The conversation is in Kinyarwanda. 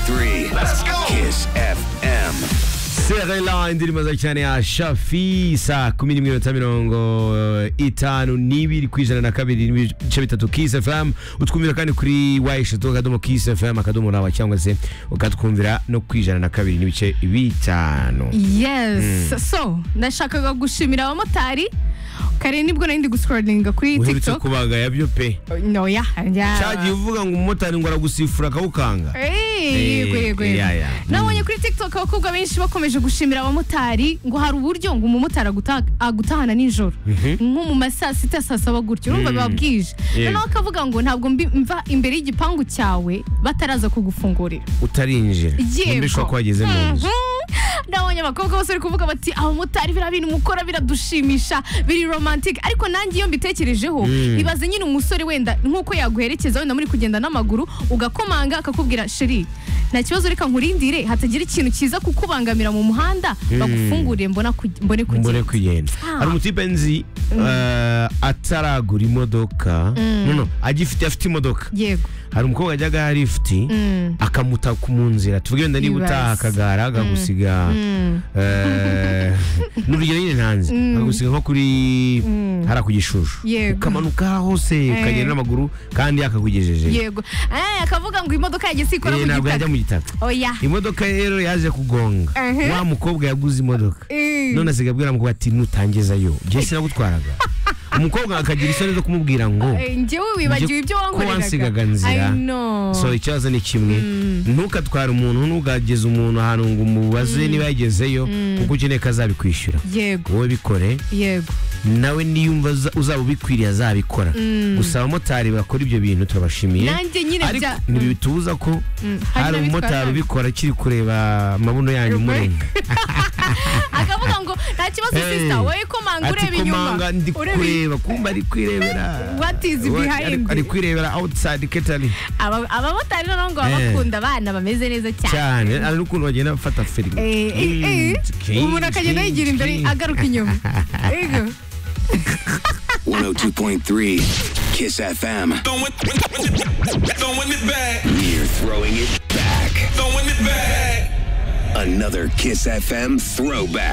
three. Let's go. Kiss FM. Serela indirimbo za cyane ya Shafi saa kumi n'imwe minota mirongo itanu n'ibiri ku ijana na kabiri n'ibice bitatu Kiss FM utwumvira kandi kuri y eshatu akadomo Kiss FM akadomo rawa cyangwa se ukatwumvira no ku ijana na kabiri n'ibice bitanu yes so ndashakaga gushimira abamotari kare nibwo nari ndi gusikoroninga kuri uherutse tiktok kubaga yabyo pe noya cyagiye uvuga ngo umumotari ngo aragusifura akawukanga yego yego Eh, ya, ya. yego nabonye kuri tiktok abakobwa benshi bakomeje gushimira abamotari ngo hari uburyo ngo umumotari aguta- agutahana nijoro nko mu ma saa sita saa saba gutyo urumva biba bwije Yego. noneho akavuga ngo ntabwo mbi- mva imbere y'igipangu cyawe bataraza kugufungurira utarinjira Yego. undi ushobora kuba ageze mu nzu Mhm. nabonye abakobwa bose bari kuvuga bati abamotari biriya bintu mukora biradushimisha biri romantic ariko nanjye iyo mbitekerejeho ibaze nyine umusore wenda nk'uko yaguherekeza wenda muri kugenda n'amaguru ugakomanga akakubwira sheri nta kibazo reka nkurindire hatagira ikintu kiza kukubangamira mu muhanda bagufungurire mbona ku- mbone mbone kugenda kugenda Ah. hari umutipe nzi eh, ataragura imodoka no no agifite afite imodoka yego hari umukobwa wajyaga ya lifuti Mm. akamutaka mu nzira tuvuge wenda niba Ibaze. utaha akagara akagusiga Mm. eh, ni urugero nyine ntanze akagusiga nko kuri hariya ku gishushu Yego. ukamanuka hose ukagenda n'amaguru kandi akakugejeje yego Eh, akavuga ngo imodoka yageze ikora Eh, mu ntabwo yajya gitaka mu gitaka oya imodoka rero yaje kugonga Ehe. wa mukobwa yaguze imodoka Eh. none asigaye abwira mukobwa ati nutangezayo njye sinagutwaraga umukobwa akagira isoni zo kumubwira ngo Eh, njyewe wibagiwe ibyo ko wansigaga wankoreraga nzira I know. so ikibazo ni kimwe ntukatware umuntu ntugageze umuntu ahantu ngo umubaze niba yagezeyo kuko ukeneye ko azabikwishyura yego wowe bikore yego nawe niyumva uza- uzaba ubikwiriye azabikora gusa abamotari bakora ibyo bintu turabashimiye nanjye nyine ariko bya- ntibitubuza ko hari hari n'abitwara umumotari nabi. ubikora akiri kureba amabuno yanyu Rumwe. umurenga akavuga ngo nta kibazo Hey. sisita wowe komanga ati ureba inyuma komanga ndi Ureba- kureba kumba ari kwirebera What is Wa- behind? ari- ari kwirebera outside ketari Aba- abamotari noneho ngo baba Eh. bakunda abana bameze neza cyane cyane hari n'ukuntu bagenda bafata firigo Eh, eh, eh. umuntu akagenda yigira imbere agaruka inyuma Ego. 102.3 Kiss FM. Throwing, throwing it back, We're throwing it back. throwing it back. Another Kiss FM throwback.